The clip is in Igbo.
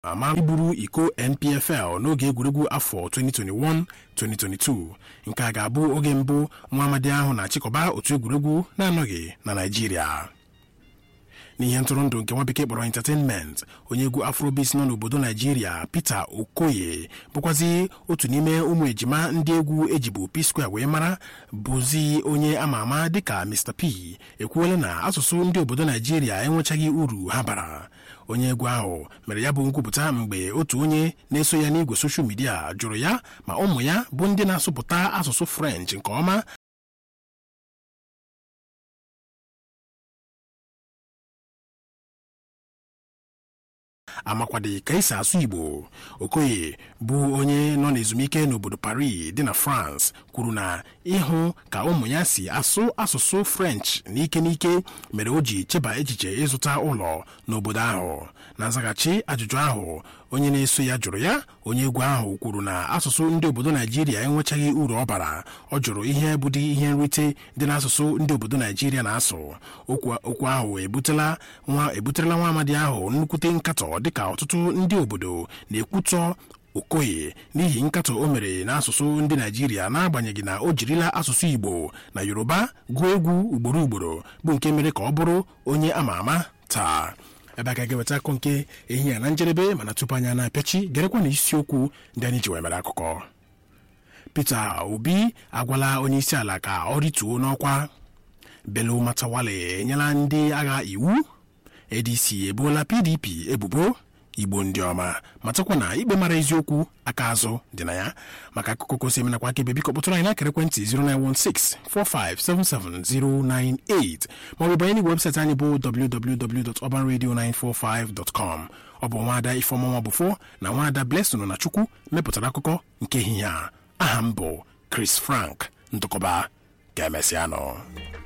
ama iburu iko npfl n'oge egwuregwu afọ 2021-2022 nke a ga-abụ oge mbụ nwa amadi ahụ na-achịkọba otu egwuregwu na-anọghị na naijiria n'ihe ntụrụndụ nke nwa bekee kpọrọ entertainment onye egwu afrobis nọ n'obodo naijiria peter okoye bụkwazi otu n'ime ụmụ ejima ndị egwu ejibu p square wee mara bụzi onye ama ama dịka mr p ekwuola na asụsụ ndị obodo naijiria enwechaghị uru ha bara onye egwu ahụ mere ya bụ nkwupụta mgbe otu onye na-eso ya n'igwe soshal midia jụrụ ya ma ụmụ ya bụ ndị na-asụpụta asụsụ french nke ọma amakwadị ka esi asụ igbo okoye bụ onye nọ n'ezumike n'obodo paris dị na france kwuru na ịhụ ka ụmụ ya si asụ asụsụ french n'ike n'ike mere o ji cheba echiche ịzụta ụlọ n'obodo ahụ na nzaghachi ajụjụ ahụ onye na-eso ya jụrụ ya onye egwu ahụ kwuru na asụsụ ndị obodo naijiria enwechaghị uru ọ bara ọ jụrụ ihe bụdị ihe nrite dị n'asụsụ ndị obodo naijiria na-asụ okwu ahụ ebuterela nwa amadi ahụ nnukwute nkatọ dịka ọtụtụ ndị obodo na-ekwutọ okoye n'ihi nkatọ o mere n'asụsụ ndị naijiria n'agbanyeghị na o jirila asụsụ igbo na yoruba gụọ egwu ugboro ugboro bụ nke mere ka ọ bụrụ onye ama ama taa ebe aka ga-eweta akụ nke ehihie na njedebe mana tupu anya na-apịachi gerekwa na isiokwu ndị anyị ji wee mere akụkọ peter obi agwala onye isi ala ka ọ rituo n'ọkwa belo matawale enyela ndị agha iwu adc ebuola pdp ebubo igbo ndị ọma matakwa na ikpe mara eziokwu aka azụ dị na ya maka akụkọ kosi emenakwa aka ebe biko kpọtụrụ anyị n'akara ekwentị 09164577098 maọbụ banye n'igwe webụsaịtị anyị bụ www.urbanradio945.com ọ bụ nwaada ifeọmụnwa bụfo na nwaada blesson na chukwu mepụtara akụkọ nke ehihie a aha m bụ chris frank ndụkọba ga-emesịanụ